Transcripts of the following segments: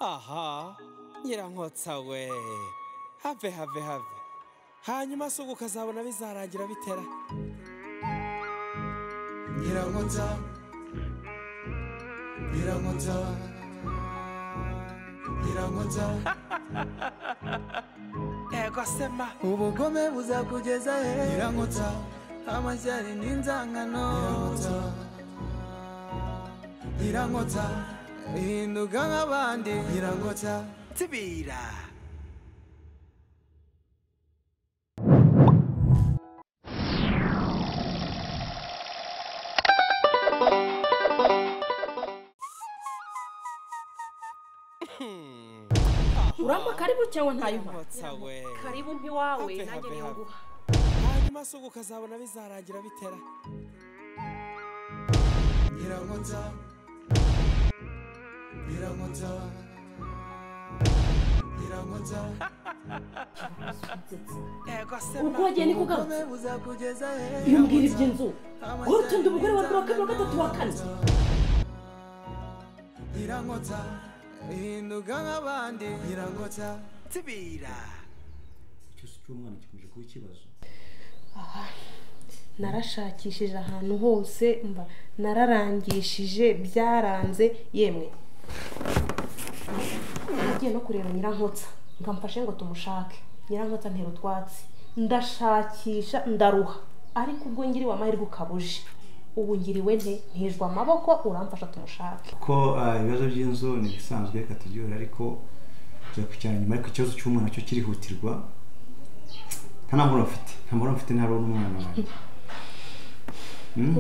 aha nyirankotsa we have have have hanyuma se ubu ukazabona bizarangira bitera nyirankotsa nyirankotsa nyirankotsa ego sema ubugome buzakugeza he nyirankotsa amashyari n'inzangano nyirankotsa hinduka nk'abandi nyirankotsa tibira urampa karibu cyangwa ntayo mpamvu nyirankotsa we karibu mpiwawe Have, nanjye have, niyo have. nguha hanyuma se ubu ukazabona bizarangira bitera nyirankotsa nyirankotsa nyirankotsa ego ubwo sema wagiye niko ubugome ugarutse buzakugeza he iyo mbwira iby'inzu Amashyari wowe utunda umugore wa kabiri wa kabiri wa gatatu wa kane n'inzangano. nyirankotsa hinduka nk'abandi nyirankotsa tibira ikibazo cy'umwana gikomeje kuba ikibazo narashakishije ahantu hose mba nararangishije byaranze yemwe nagiye no kureba nyirankotsa ngo amfashe ngo tumushake nyirankotsa ntera utwatsi ndashakisha ndaruha ariko ubwo ngiriwe amahirwe ukabuje ubu ngiriwe nte ntijwe amaboko uramfasha tumushake kuko ah, ibibazo by'inzu ni ibisanzwe reka tubyihorere ariko turakurikirana nyuma ariko ikibazo cy'umwana cyo kirihutirwa nta nta mbona mfite nta mbona mfite nta rero n'umwana wanjye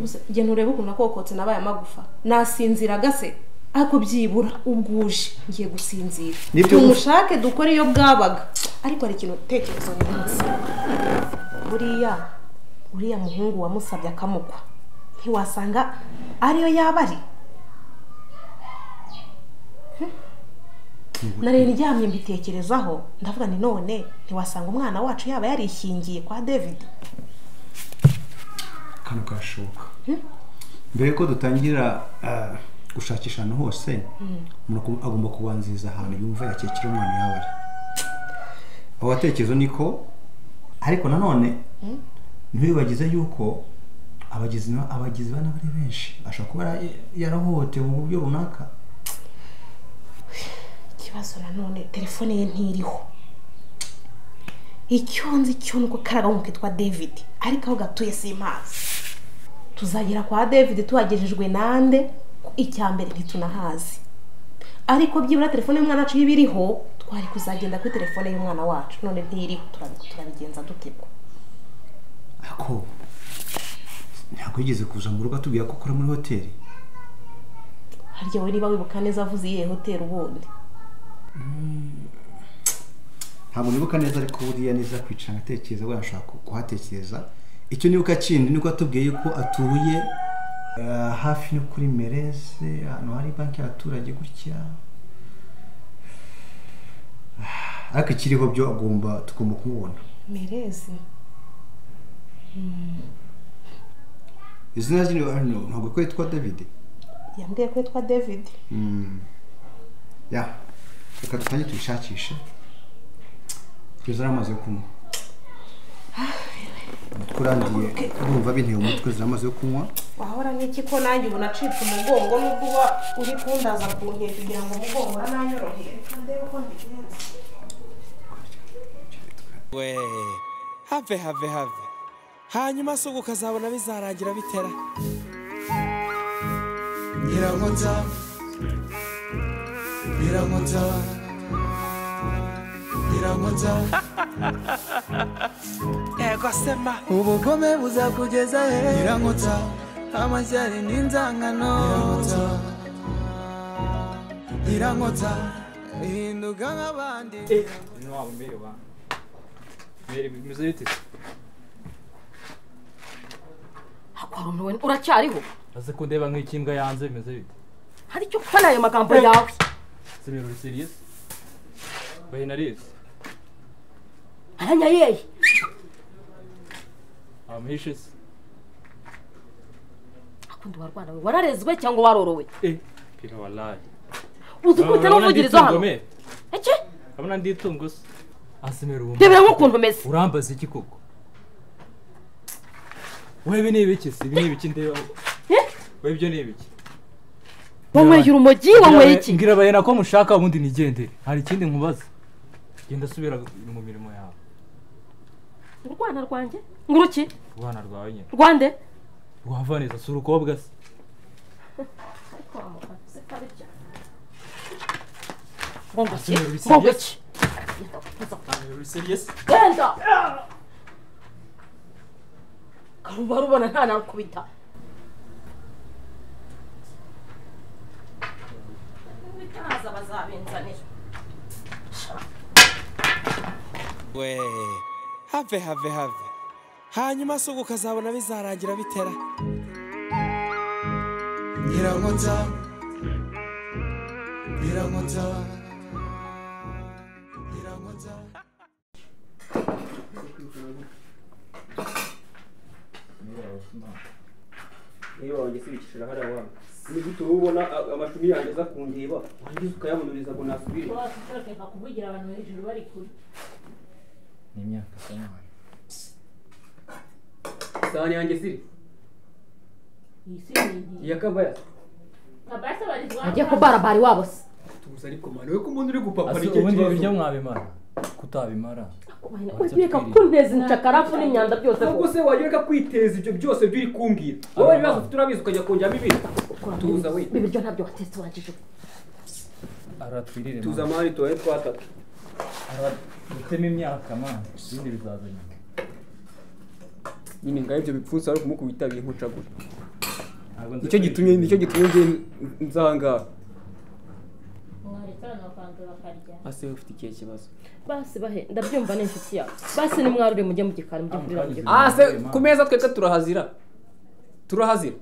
Gusa igihe ntureba ukuntu akokotse nabaye amagufa nasinziraga se ariko byibura ubwuje ngiye gusinzira Nibyo gusa. tumushake dukore iyo bwabaga ariko hari ikintu tekerezo neza buriya uriya muhungu wamusabye akamugwa ntiwasanga ariyo yaba ari Hmm? nari ndyamye mbitekerezaho ndavuga ni none ntiwasanga umwana wacu yaba yarishingiye kwa david akantu kashoboka mbere yuko dutangira ah, gushakisha ahantu hose umuntu agu- agomba kubanziriza ahantu yumva yakekera umwana yaba ari aho gatekerezo ni ko ariko nanone ntibibagize yuko abagizi na- abagizi ba nabi ari benshi ashobora kuba yara- yarahohotewe mu buryo runaka ikibazo nanone telefone ye ntiriho icyo nzi cyo ni uko karagahugu kitwa david ariko aho gatuye simpazi tuzagera kwa david tuhagejejwe nande ko icya mbere ntitunahazi ariko byibura telefone y'umwana wacu iba iriho twari kuzagenda kuri telefone y'umwana wacu none ntiriho turabi- turabigenza dutebwa ako ntabwo yigeze kuza mu rugo atubwira ko akora muri hoteli harya wowe niba wibuka neza avuze iyihe hoteli ubundi ntabwo nibuka neza ariko buriya neza kwicara nkatekereza wenda nshobora ku- kuhatekereza icyo nibuka kindi niko atubwiye ko atuye eh, hafi no kuri mereze ahantu hari banki y'abaturage gutya Ah, ariko ikiriho byo agomba tugomba kumubona merezi izina rye ni- hano ntabwo ko yitwa david yambwiye ko yitwa david ya reka dutange tuyishakishe kugeza ari amazi yo kunywa umutwe urangiye urumva binteye umutwe ziramaze yo kunywa wahora n'iki ko nanjye ubu nacitse umugongo nubwo uba uri kundaza ku nkeya kugira ngo umugongo urananyorohe reka ndebe uko mbigenza we have have have hanyuma se ubu ukazabona bizarangira bitera nyirankotsa nyirankotsa nyirankotsa ego sema ubugome buzakugeza he nyirankotsa amashyari n'inzangano nyirankotsa hinduka nk'abandi waba umerewe umerewe bimeze bite akwarumiwe uracyariho ese ko ndeba nk'ikimbwa yanze bimeze bite hari icyo ukora ayo magambo yawe semero serious bahinarizi aranyayeye amuhishe se akunda warwana we wararezwe cyangwa warorowe e pira walayi uzi ko uhita n'umuvugirizo hano eke urabona nditungo se asemera uwo rebera nk'ukuntu umeze urambaza iki koko webe ni ibiki se ibi ni ibiki ndeba Eh? webyo ni ibiki wanyweye urumogi wanyweye iki mbwira bayena ko mushaka ubundi nigendere hari ikindi nkubaza genda subira mu mirimo yawe urwana rwanjye nguruki rwana rwawe nyine rwande rwavaneza si urukobwa se rwanguki Asemera ibisi rwanguki genda karuba rubona nta nakubita ntaza bazabinzanira we have have have hanyuma se ubwo ukazabona bizarangira bitera nyirankota nyirankota nyirankota niba wagisibikishije hariya wanyu ni gute uba ubona a- amashumi yanjye aza kundeba warangiza ukayamunuriza ngo nasubire bakeka kuvugira abantu hejuru bari kure isahani yanjye siri iyi si ni inkingi iya kabayasi kabasi abarizwa ajya kubarabari wabo se tubuze ariko mwana we ko umuntu uri gupapa Ase ni cyo ubundi ibi biryo kibazo mwabimara kutabimara ureka kunteza incakarafu n'imyanda byose ubwo se wajya ureka kwiteza ibyo byose byo uri kumbwira wowe ibibazo ufite urabizi ukajya kongeramo ibindi tuza we ibi biryo ntabyo watetse wanjije aratwirire tuza amahari tubaye twatatu aratema imyaka mwana ibindi bizaza nyuma nyine ngaho ibyo bipfunsi ari ukumukubitabira nkucagura Ntabwo nzi nicyo ko gitumye ari- nicyo gitumye ngiye nzangaha mwaretse abantu bakanza bakarya ase we ufite ikihe kibazo basi bahe ndabyumva ni inshuti yawe basi nimwarure mujye mu gikari mujye kurira mu gikari ah se ku meza twebwe turahazira turahazira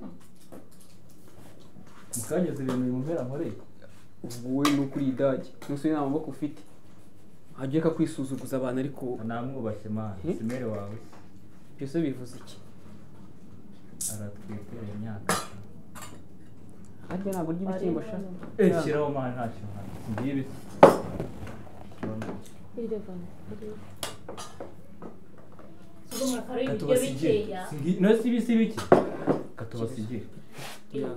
mukanyuze ibintu bimumbera nkoreye wowe ni ukuri idage ntusubire nta maboko ufite wajya ureka kwisuzuguza abantu ariko namwubashye mwana simere wawe byose bivuze iki aratwitera imyaka harya ntabwo urya ibishyimbo sha ekiraho mwana ntacyo mwana ngiye ibiti sigo murakara ibiryo bikeya no si ibisi bike katubasigire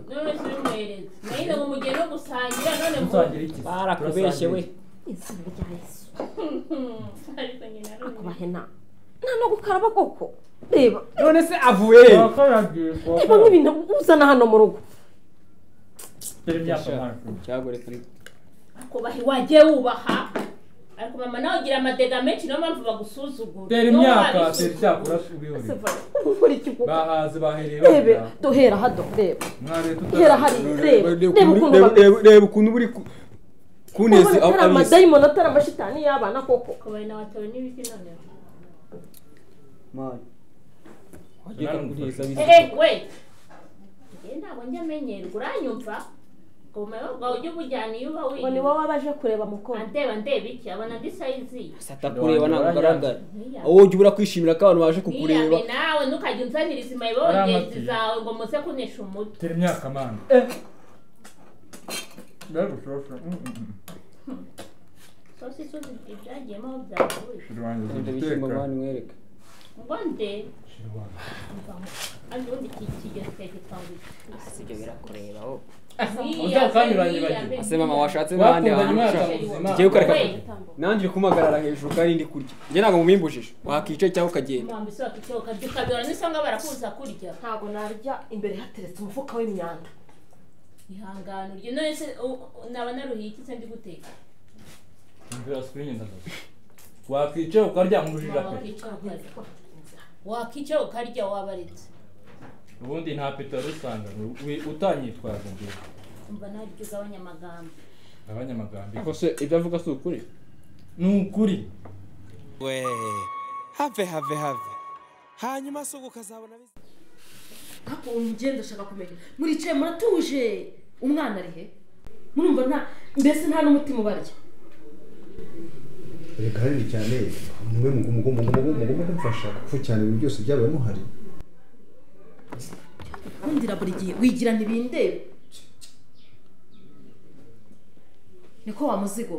none si bimwereze nayize ngo mujye no gusangira none mu tusangira iki barakubeshye we izina rya yesu ariko nyina arumva kubahe nta nta no gukaraba koko reba none se avuye reba nk'ibintu uzana hano mu rugo cyagore kuri kubaha wajye wubaha ariko mama nawe ugira amadega menshi niyo mpamvu bagusuzugura tera Niyo imyaka wabisuzu- tera icyakura ubihore ukora iki koko bahaze bahereye rebe bagera duhera hado reba mwabe hera tutari hari reba reba ukuntu Reba- bameze reba- reba ukuntu buri ku- ubona kunezi atari amadayimoni atari amashitani y'abana koko kubaha na watowe n'ibiti none Mani, wajya ureka kuneza Eh, bizi eh, we njye ntabwo njya amenyerwa uranyumva ngo ubumenyi bwawe ujye ubujyana iyo uba ngo ni wiyumva wowe abaje kureba mukoro andeba ndeba iki abona ndi sayizi atakureba ntabwo ugaragara Niyambe. wowe ujya ubura kwishimira ko abantu baje kukureba niyambe nawe ntukajya unzaniriza imayebo Uriya ngenzi matiye. zawe ngo muze kunesha umutwe tera imyaka mwana Bari gushosha. Mm, mm, mm. sose isuzi ibyagiyemo aho byavuye Shirwangiza ibyo bishyimbo igiteka. mani mwereka ngo nde Shirwangiza. kandi ubundi iki kigero cyahita twambika sibyo birakureba wowe Uzaba ukanyuranyuranye. ase mama washatse n'ahandi Bakundanye hantu umwaka ushaka muzima. Tugiye gukoreka We. nanjye uri kumpagarara hejuru kandi ndi kurya njye ntabwo mubimbujije wakicaye cyangwa ukagenda mpamvu isoko icoka dukabibona n'isonga barakuza kurya ntabwo narya imbere hateretse umufuka w'imyanda ihangane urye none se u- u- naba naruhiye iki se ndi guteka Imvura sikwinye ndazo. wakwica ukaryama ubujiji Mama, apeti wakicara ukarya. wakicara ukarya wabaretse ubundi nta peti wari usanga wi- utanyitwaza ngewe umva nawe ibyo ugabanya amagambo abanyamagambo ariko se ibyo avuga si ukuri ni ukuri we have have have hanyuma se ubwo ukazabona bizarangira ntabwo umugenda ashaka kumenya muricaye muratuje umwana ari he murumva nta mbese nta n'umutima ubarya reka hanini cyane mwe mugomba kumfasha kuko cyane ibintu byose byabaye muhari nkundira buri gihe wigira ntibindebe niko wamuzigo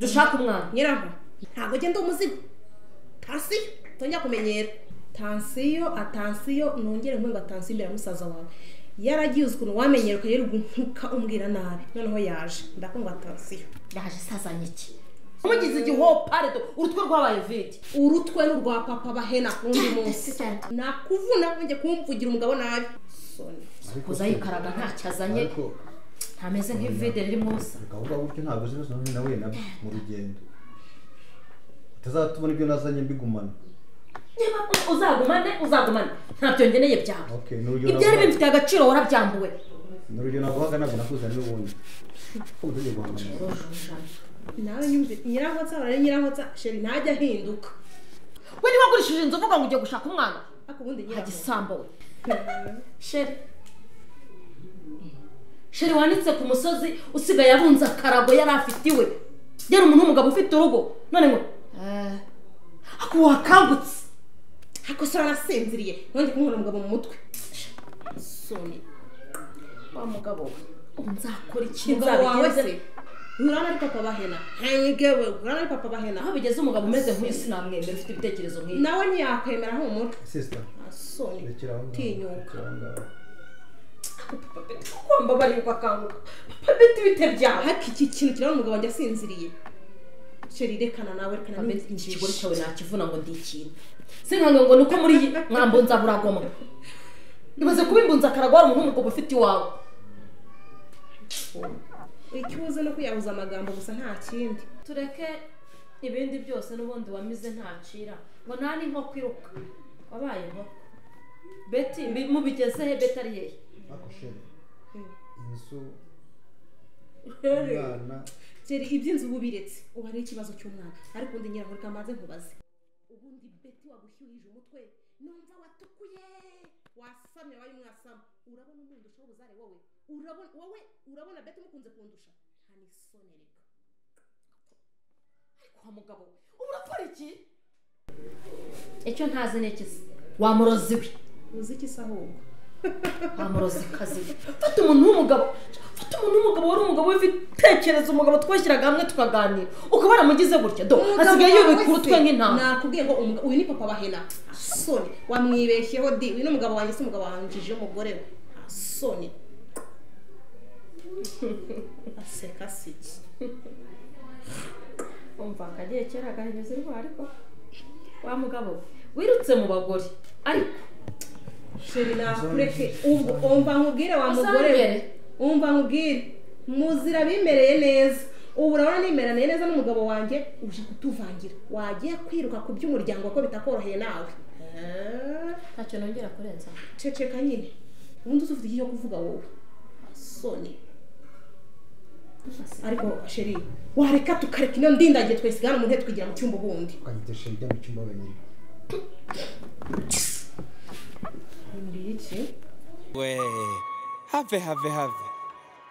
dushaka umwana nyiraho ntabwo ugenda umuzigo tansiyo tujya kumenyera tansiyo atansiyo nongere nkunga tansiyo imbere ya musaza wawe yaragiye uzi ukuntu wamenyera ukajya urugutuka umbwira nabi noneho yaje ndakundwa tansiyo yaje isazanye iki umugize igihopare do urutwe rwabaye vidi urutwe n'urwa papa bahena ku wundi munsi Cyane. nakuvuna wongeye kumvugira umugabo nabi soni kuza yikaraga ntacyo azanye ntameze nk'ivide ririmo ubusa gahunda gutyo ntabwo zibose n'ubu nahuye nabyo mu rugendo utazatubona ibyo nazanye mbigumana niba uzagumane uzagumane ntabyo ngeneye byawe Okay, n'urugero ibyo ari naguha- bimfitiye agaciro warabyambuwe n'urugero naguhaga ntabwo nakuzanye n'ubundi ko utajya guhangana nawe nyumve nyirangotsa barari nyirangotsa sheri ntajya ahinduka we niba agurishije inzu uvuga ngo ugiye gushaka umwana ariko ubundi nyirangotsa igisambo we sheri sheri wanitse ku musozi usigaye abunze akarago yari afite iwe yari umuntu w'umugabo ufite urugo none ngo eh, ako wakangutse ariko se warasinziriye nongeye kumuhura umugabo mu mutwe soni wa mugabo we ubu nzakora iki umugabo wawe se nzabigenze urana ari papa bahena ntigewe urana ari papa bahena aho bigeze umugabo umeze nk'uyu sinamwemera ufite ibitekerezo nk'ibi nawe ntiyakwemera humura sisita soni rekera aho ngaho tinyuka rekera aho ngaho ugomba barirwa akanguka papa bita ibite byawe ariko iki kintu kirabona umugabo wanjye asinziriye sheri rekana nawe rekana Amezi n'injiji. ikigore cyawe nakivuna ngo ndi ikintu sinkange ngo ni uko muri iyi mwambunza buragoma imaze kuba imbunza akaragwa hari umuntu w'umugabo ufite iwawe icyo uzi no kuyahuza amagambo gusa nta kindi tureke ibindi byose n'ubundi wamize ntacira ngo nta n'inkoko iruka wabaye inkoko beti mbi- mubigezehe beti ari hehe ariko sheri inzu rero umwana iby'inzu ubu biretse ubu ari ikibazo cy'umwana ariko undi nyirangore kamaze nkubaze ubundi beti wagushyuhije umutwe numva watukuye wasamye wabaye umwasamu urabona umwundusha w'ubuzare wowe urabona wowe urabona beti umukunze kundusha nta n'isoni reka kwa mugabo ubu urakora iki icyo ntazi ni iki se wamurozi we uzi iki se ahubwo wamurozi kazi we fata umuntu w'umugabo fata umuntu w'umugabo wari umugabo w'ibitekerezo umugabo twashyiraga hamwe tukaganira ukaba waramugize gutya do asigaye yubika urutwe nk'intama nakubwiye ngo umugabo- uyu ni papa bahena soni wamwibeshyeho di uyu ni umugabo wanjye si umugabo wanjije umugore we soni aseka si iki umva akagiye kera agahinyuza indwara ariko wa mugabo we, wirutse mu bagore ariko sheri nakureke ubwo umva nkubwire wa mugore we Uzambere. umva nkubwire muzira abimereye neza ubu urabona nimeraniye neza n'umugabo wanjye uje kutuvangira wagiye kwiruka ku by'umuryango ko bitakoroheye nawe Eh. ntacyo nongera kurenza ceceka nyine ubundi uzi ufite iki cyo kuvuga wowe soni ariko sheri wareka tukareka ino ndindagiye twayisigana mu ntebe tukigira mu cyumba ubundi ukanyita sheri ijya mu cyumba wenyine mbiki we have have have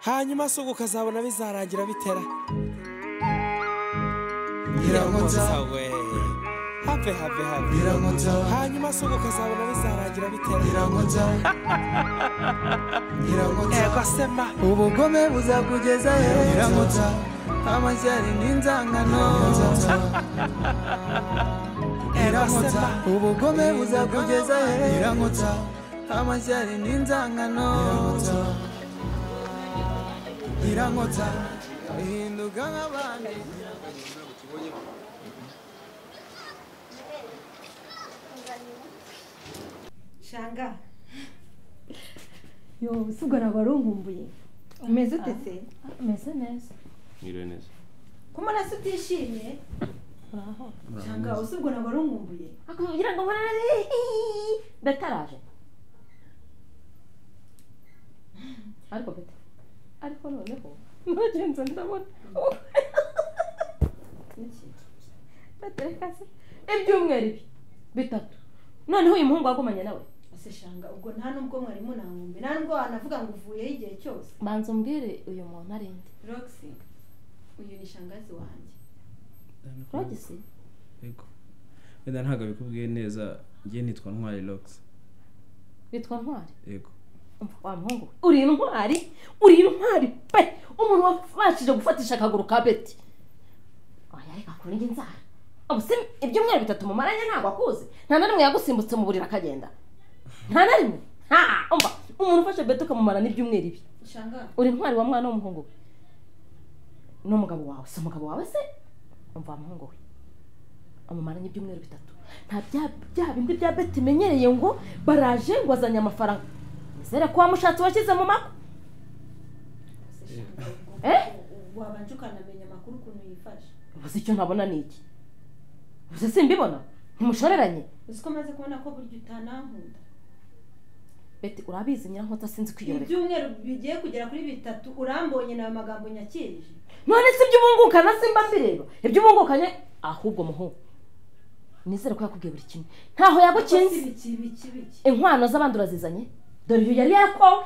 hanyuma se ubu ukazabona bizarangira bitera Nyirankoza, we have have have Nyirankoza, hanyuma se ubu ukazabona bizarangira bitera Nyirankoza, Nyirankoza, yego sema ubugome buzakugeza heza amashyari n'inzangano Nyirankoza, ubugome buzakugeza heza amashyari n'inzangano Nyirankoza, uhinduka nk'abandi shanga yo usibwa ntabwo wari unkumbuye umeze ute se Meze neza. Mwiriwe neza. ko amaraso utishimye shanga usibwa ntabwo wari unkumbuye Kugira ngo mbone betaraje. Ariko bete. Ariko noneho nagenze ndabona. Niki? Batereka se ibyumweru ibi bitatu. Noneho uyu muhungu wagumanye nawe. ese shanga ubwo nta nubwo mwarimu nankumbuye nta nubwo wanavuga ngo uvuyeho igihe cyose Banza umbwire uyu muntu ari nde. roxy uyu ni shangazi wanjye Rogisi? wenda ntabwo bikubwiye neza njye nitwa ntwari rogisi Bitwa Ntwari. yego Wa muhungu we, uri intwari uri intwari pe umuntu wabashije gufatisha akaguru ka beti oya reka kuri njye nzara ubu se ibyumweru bitatu mumaranye ntabwo akuze nta na rimwe yagusimbutse mu buriri akagenda nta na rimwe nta umva umuntu ufashe beti ukamumara n'ibyumweru ibi uri intwari wa mwana w'umuhungu we n'umugabo wawe si umugabo wawe se umva wa muhungu we amumara n'ibyumweru bitatu nta bya bya bindi bya beti imenyereye ngo baraje ngo azanye amafaranga nizere ko wamushatse washyize mu mako eh wabanje ukanamenya amakuru ukuntu yifashe ubuze icyo ntabona ni iki ubuze simbibona ntimushoreranye uzi ko maze kubona ko burya utanankunda beti urabizi nyirankota sinzi kwiyorera ibyumweru bigiye kugera kuri bitatu urambonye nawe magambo nyakirije none si ibyo ubungukana simba mbireba ibyo ubungukanye ahubwo muhungu nizere ko yakubwiye buri kimwe ntaho yagukinze inkwano z'abandi urazizanye dore uyu yari yakowe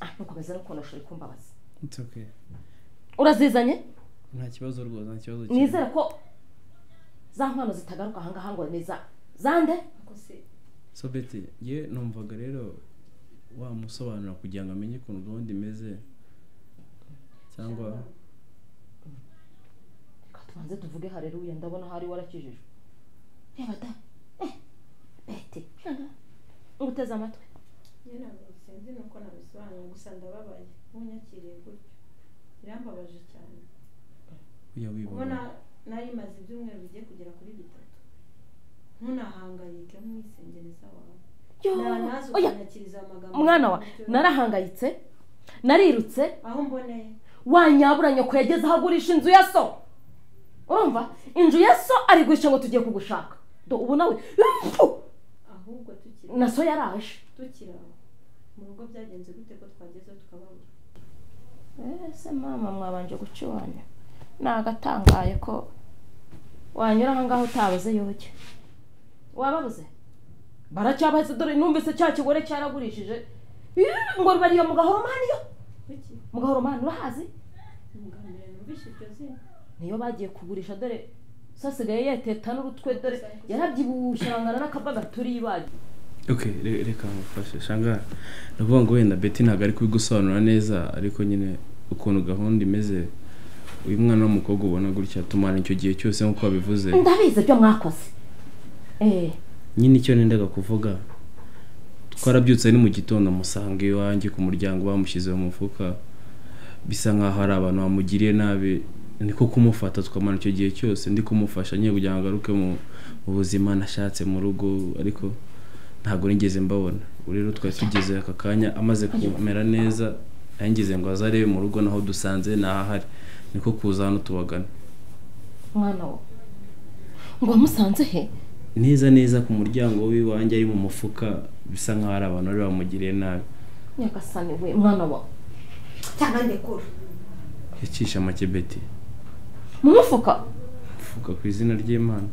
ah ntukomeze no kunoshora ikumbabaza It's okay. urazizanye nta kibazo rwose nta kibazo nizere ko za nkwano zitagaruka ahangaha ngo ni za zande so beti ye numvaga rero wamusobanura kugira ngo amenye ukuntu gahunda imeze cyangwa reka tubanze tuvuge hareruya ndabona hari warakijijwe reba da eh beti ubuteze amatwi nyine ntabwo sinzi nuko nabisobanura gusa ndababaye nk'unyakiriye gutyo birambabaje cyane ujya ubona wibona nari maze ibyumweru bigiye kugera kuri bitatu ntunahangayike nk'umwisengereza wawe Yo, nanaza oya. ukanyakiriza amagambo mwana wa y'uburyo narahangayitse narirutse aho mboneye wanyabura nyoko yageze aho agurisha inzu ya so urumva inzu ya so arigurisha ngo tugiye kugushaka do ubu nawe Pfu! ahubwo tukiri na so yaraje tukiri aho mu rugo byagenze gute ko twageze tukababura ese mama mwabanje gucubanya ni agatangaye ko wanyura aha ngaho utabuze yoge wababuze baracyabaze dore numvise cya kigore cyaragurishije Ih, ngo bariyo mu gahoromani yo kuki mu gahoromani urahazi mbere numvise iryo zina niyo bagiye kugurisha dore so asigaye yeteta n'urutwe dore yarabyibushye arangana n'akabwa gaturiye ibagi okay re- reka ngufashe shanga ndavuga ngo wenda beti ntabwo ari kubigusobanura neza ariko nyine ukuntu gahunda imeze uyu mwana w'umukobwa ubona gutya tumara icyo gihe cyose nk'uko wabivuze ndabizi ibyo mwakoze eh nyine icyo nendaga kuvuga twarabyutse ni mu gitondo amusanga iwanjye ku muryango bamushyize mu mufuka bisa nkaho hari abantu bamugiriye nabi niko kumufata tukamara icyo gihe cyose ndi kumufasha nyine kugira ngo agaruke mu mu buzima nashatse mu rugo ariko ntabwo nigeze mbabona Ubu rero twari tugeze aka kanya amaze kumera neza nangeze ngo aze arebe mu rugo naho dusanze ntahahari niko kuza hano tubagana mwana wo ngo wamusanze he neza neza ku muryango w'iwanjye ari mu mufuka bisa nkaho hari abantu bari bamugiriye nabi nyagasani we mwana wa cyangwa ndekura yacisha make beti mu mufuka mfuka ku izina ry'imana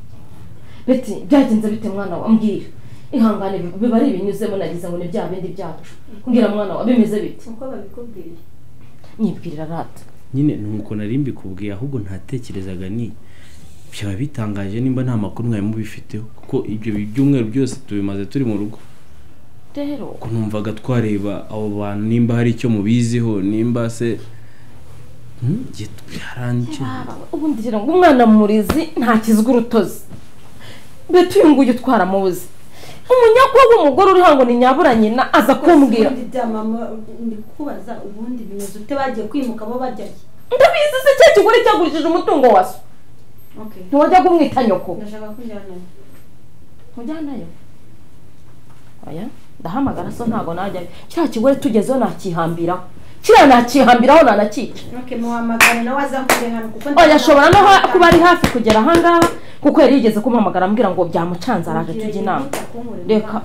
beti byagenze bite mwana wa mbwira ihangane bi- biba ari ibinyuzemo nagize ngo ni bya bindi byacu mbwira mwana wa bimeze bite uko babikubwiye nyibwirira rata nyine nuko nari mbikubwiye ahubwo ntatekerezaga ni byaba bitangaje nimba nta makuru mwari mubifiteho kuko ibyo byumweru byose tubimaze turi mu rugo rero kuko numvaga twareba abo bantu nimba hari icyo mubiziho nimba se Hmm, njye byarangiye ubundi rero ngo umwana murizi ntakizwa urutozi beti uyu nguyu utwara mubuze umunyakwa w'umugore uriho ngo ni nyabura nyina aza kumbwira ubundi bya mama ndi kubaza ubundi bimeze ute bagiye kwimuka bo bajya he ndabizi se cya kigore cyagurishije umutungo wa so okay ntiwajya kumwita nyoko ndashaka ko njyana mujyanayo oya ndahamagara so ntabwo najya kiriya kigore tugezeho nakihambiraho kiriya nakihambiraho nanakica okay muhamagare nawe azakure hano kuko oya ashobora no ha- kuba ari hafi kugera ahangaha kuko yari yigeze kumpamagara ambwira ngo byamucanze araje tujya inama reka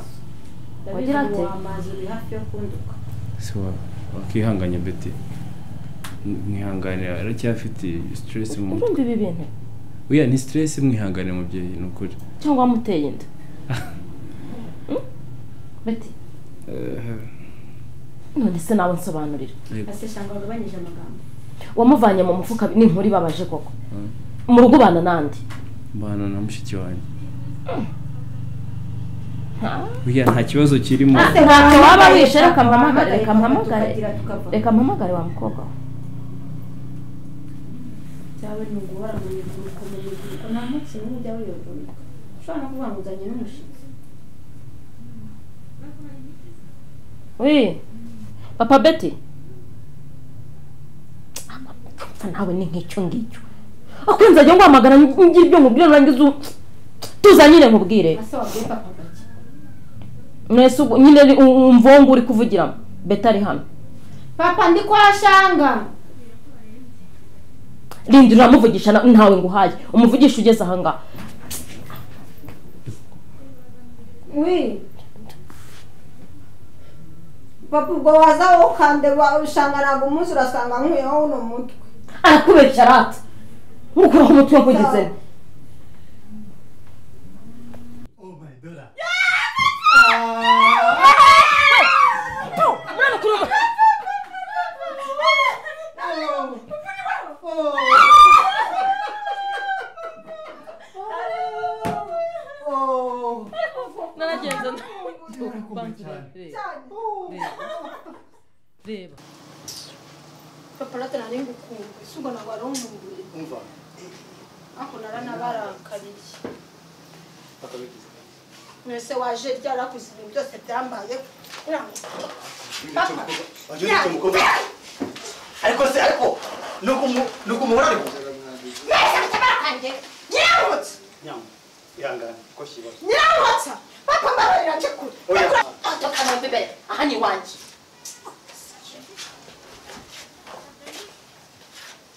wagira wagira ate? ati amazi uri hafi yo kunduka se wa- wakihanganya beti mwihanganira aracyafite stress mu mutwe urumva ibi bintu oya ni stress mwihanganira mubyeyi ni ukuri cyangwa wamuteye inda Hmm? beti Eh, none se nawe nsobanurira yego. ase shanga wagabanyije amagambo wamuvanye mu mufuka ni inkuru ibabaje koko Hmm. mu rugo ubana nande mbana na mushiki wanjye Oya, nta kibazo kirimo ntacyo waba wishe reka mpamagare reka mpamagare reka mpamagare wa mukobwa we byaba ni uguhora mu mivuruko mu mivuruko nta munsi n'umwe ujya wiyogonika ushobora no kuvuga ngo uzanye n'umushyitsi we papa beti apfa nawe ni nk'icyo ngicyo akunze ajya nguhamagara ngira ibyo nkubwira nurangiza u- tuza nyine nkubwire ase wabwiye papa gake mwese ubwo nyine ni- u- umva uwo nguwo uri kuvugiramo beti ari hano papa ndi kwa shanga rindi uramuvugisha na- ntawe nguhaye umuvugisha ugeze ahangaha wi papa ubwo waza wowe ukandeba usanga ntabwo umunsi urasanga nkwiyeho uno mutwe arakubeshya rata nkukuraho umutwe nkugeze naragenze reba papa ratarane ngukunda ese ubwo ntabwo ari umugore ako naranabarakariye mwese waje ryarakuze ibintu byose byambaye papa ariko se ariko nuko umu- nuko umugore ari kuza nyiramutsa nyangwa ihangane ko kibazo nyiramutsa papa mbabarira njye kure aha ni iwanjye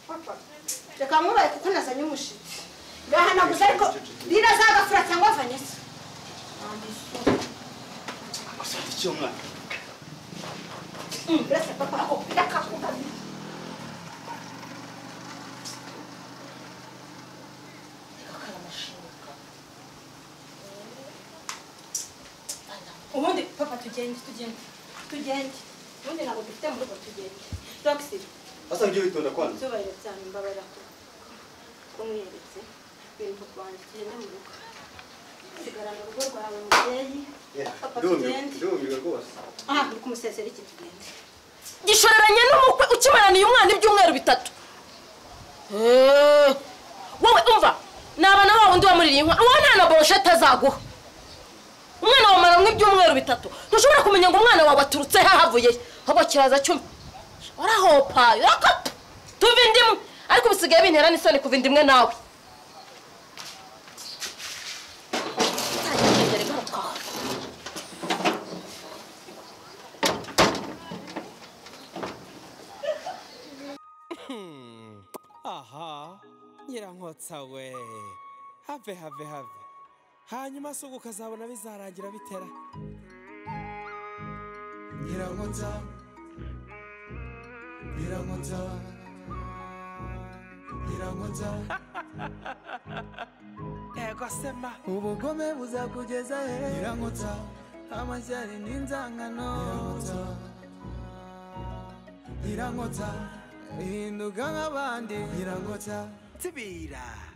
papa reka nkubaye kuko nazanye umushitsi ndahanaguza ariko rino zagafura cyangwa vanessa gusa icyo mwana uretse papa ako reka kugabi ubundi papa tugende tugende tugende ubundi ntabwo dufite mu rugo tugende roxy asa nibyo witonda kwanza izuba cyane mbabarira ko kumweretse ibintu kwanjye tugende mu rugo sigara mu rugo rwawe mubyeyi papa tugende ndumirwa rwose aha ni ku museseri iki tugende gishoreranye n'umukwe ukimaraniye umwana ibyumweru bitatu Eh, wowe umva ni abana ba wundi wamuririye inka uwo nta na boroshete azaguha umwana wawe amaramwa ibyumweru bitatu ntushobora kumenya ngo umwana wawe aturutse he ahavuye he. ahubwo kiraza cyuma urahopa urakapa tuva indimu ariko ubu usigaye bintera n'isoni kuva indimwe nawe aha nyirankotsa we have have have hanyuma se ubwo ukazabona bizarangira bitera Nyirankotsa Nyirankotsa Nyirankotsa ego sema ubugome buzakugeza he Nyirankotsa amashyari n'inzangano Nyirankotsa Nyirankotsa uhinduka nk'abandi Nyirankotsa tibira